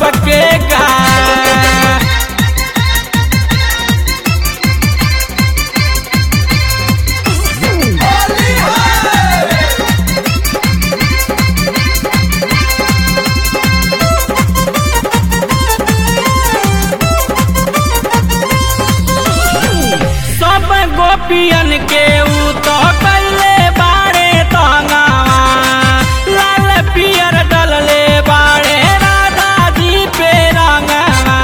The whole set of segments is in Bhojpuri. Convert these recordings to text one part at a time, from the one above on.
सबके गाल सब गोपियन के ऊ तो कैले बाड़े तंगावा लाल पियर डलले बाड़े राधा जी पे रंगावा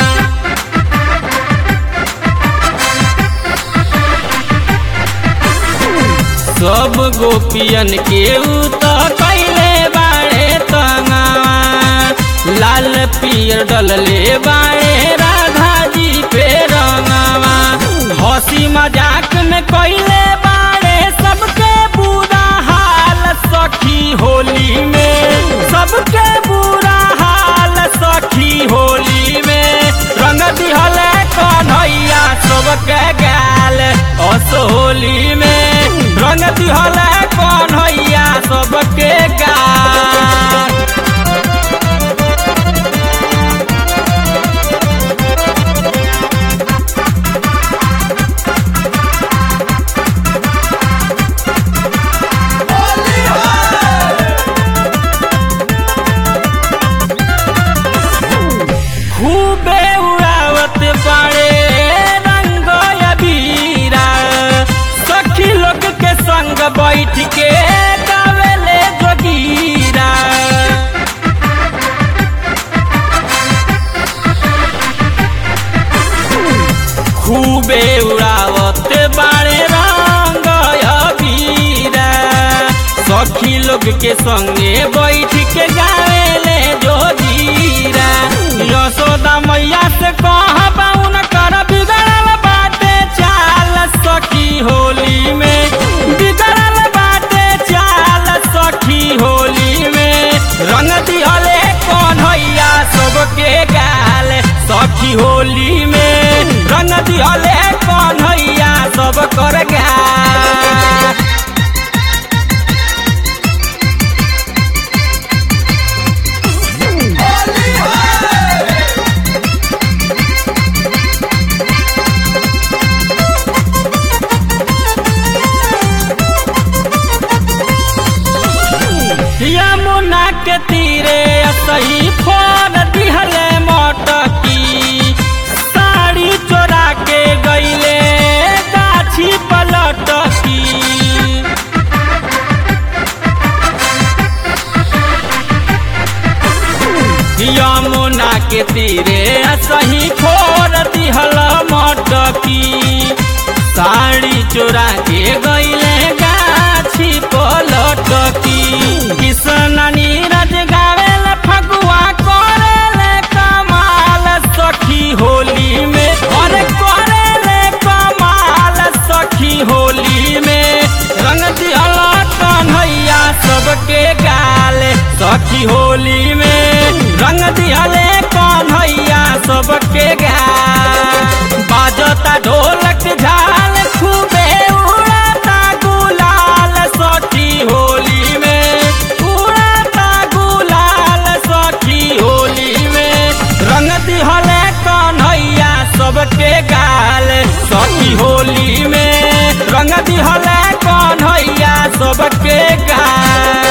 सब गोपियन के ऊ तो कैले बाड़े तंगावा लाल पियर डलले बाड़े राधा जी पे रंगावा हंसी मजाक में कैले बाड़े सबके बुरा हाल सखी होली में सबके बुरा हाल सखी होली में रंग दिहल कन्हैया सबके गाल असोली में रंग दिहल कन्हैया सबके गाल खूबे उड़ावत बाड़े रंग अबीरा सखी लोग के संग बैठ के गावेले जोगीरा खूबे उड़ावत बाड़े रंग अबीरा सखी लोग के संगे बैठ के गावेले जोगीरा यशोदा मैया से कहबा उनकर बिगड़ल बाटे चाल सखी होली में बिगड़ल बाटे चाल सखी होली में रंग दिहले कन्हैया सबके गाल सखी होली में रंग दिहले कन्हैया सब कर गाल यमुना के तीरे सही फोन दिहले मटकी साड़ी चोरा के गईले गाछी पलटकी यमुना के तीरे सही खोर दिहल मटकी साड़ी चोरा के गईले गाछी पलटकी किसन नीरज गावेल फगुआ करेले कमाल सखी होली में और करेले कमाल सखी होली में रंग दिहल कन्हैया सबके गाल सखी होली में रंग दिहले कन्हैया सबके गाल बाजता ढोलक झाल खूबे उड़ाता गुलाल सखी होली में उड़ाता गुलाल सखी होली में रंग दिहले कन्हैया सबके गाल सखी होली में रंग दिहले कन्हैया सबके गाल